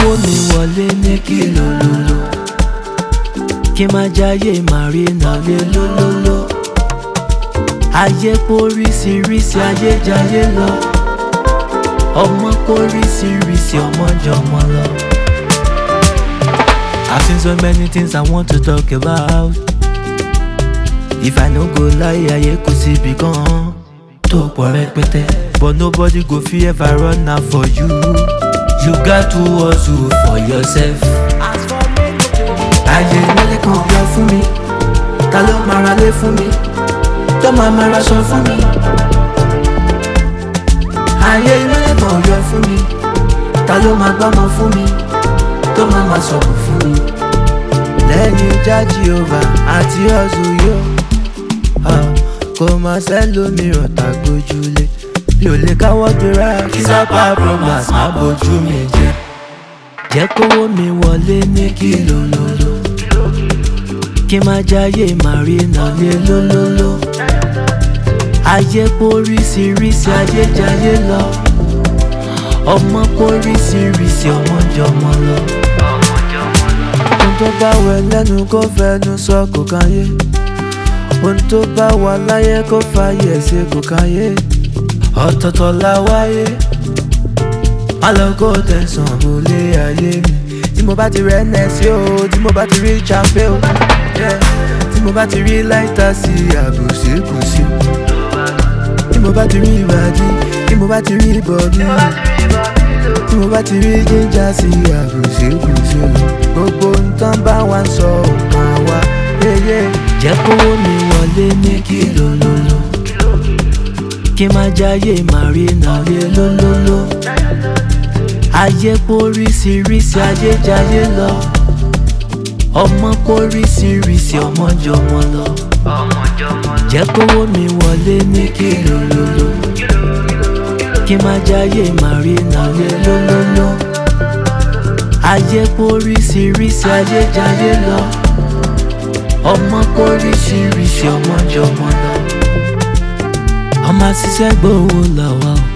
kówó mi wọlé ní kìlòlòlò kí má jáyé màrínà lé lólóló ayé póríṣiríṣi ayé jayé lọ ọmọ póríṣiríṣi ọmọ jọmọ lọ. I've seen so many things I want to talk about. If I no go lie, ayé kò síbi gan tó pọ̀ rẹpẹtẹ. But nobody go fit ever run am for you. You got to hustle for yourself. Ayé ìmọ̀lẹ̀ kan yọ fún mi, ta ló máa ra lé fún mi, tó máa máa raṣọ fún mi. Ayé ìmọ̀lẹ̀ kan yọ fún mi, ta ló máa gbọ́mọ fún mi, tó máa máa sọ̀rọ̀ fún mi. Lẹ́yìn jájí ova àti ọ̀zọ̀ yóò, kò máa sẹ́lómìíràn tàgbójúlé. Mi ò lè káwọ́ gbéra kí sápá bromas má bójú mi jẹ́. Jẹ́ kówó mi wọlé ní kìlòlòlò. Kí má jáyé màrínà lé lólóló. Ayé póríṣiríṣi ayé jayé lọ. Ọmọ póríṣiríṣi ọmọ jọmọ lọ. Ohun tó bá wẹ lẹ́nu kó fẹnu sọ kò káyé. Ohun tó bá wà láyé kó fàyè ṣe kò káyé. Ọ̀tọ̀ọ̀tọ̀ la wáyé. Má lọ kó tẹ̀sán wọlé ayé mi. Tí mo bá ti rẹ̀ nẹ́sí o, tí mo bá ti rí champé o. Yeah. Tí mo bá ti rí láìta sí àbòsíkùsí. Tí mo bá ti rí ìbàdí, tí mo bá ti rí bọ̀dí. Tí mo bá ti rí jíjà sí àbòsíkùsí. Gbogbo nǹkan bá wa ń sọ ọ̀kan wa. Yéyé. Jẹ́ kówó mi wọlé ní kìlòlòlò. Kí má jáyé màrínà lé lólóló. Ayé póríṣiríṣi ayé jayé lọ. Ọmọ póríṣiríṣi ọmọ jọmọ lọ. Jẹ́ kówó mi wọlé ní kìlòlòlò. Kí má jáyé màrínà lé lólóló. Ayé póríṣiríṣi ayé jayé lọ. Ọmọ póríṣiríṣi ọmọ jọmọ lọ. Ọmọ àṣìṣẹ́ gbowó làwa o.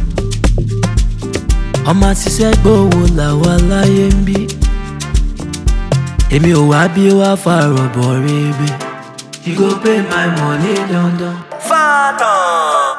Ọmọ àṣìṣẹ́ gbowó làwa láyé ń bí. Èmi ò wá bí wá fàrọ̀ bọ̀ rebe. You go pay my money dandan. Phantom.